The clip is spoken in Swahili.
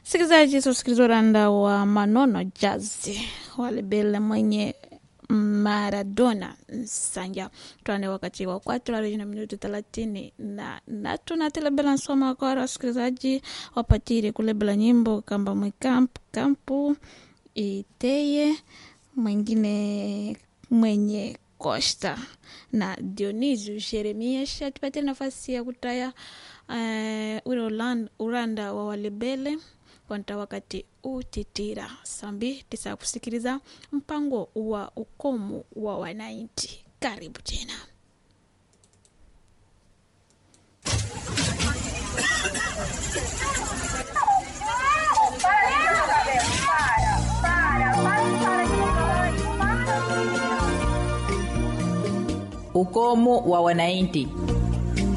Sikilizaji, tusikiliza uranda wa Manono Jazz walebela mwenye Maradona Nsanja twane wakati wa kwatu hadi na minuti thelathini na natu na telebela nsoma kwa wasikilizaji wapatire kulebela nyimbo kamba mwikampu kampu iteye mwingine mwenye Costa na Dionisio Jeremias atupatie nafasi ya kutaya uh, ule ulan- uranda wa walebele kwanta wakati utitira sambi tisa kusikiliza mpango wa ukomu wa wananchi. Karibu tena. ukomo wa wananchi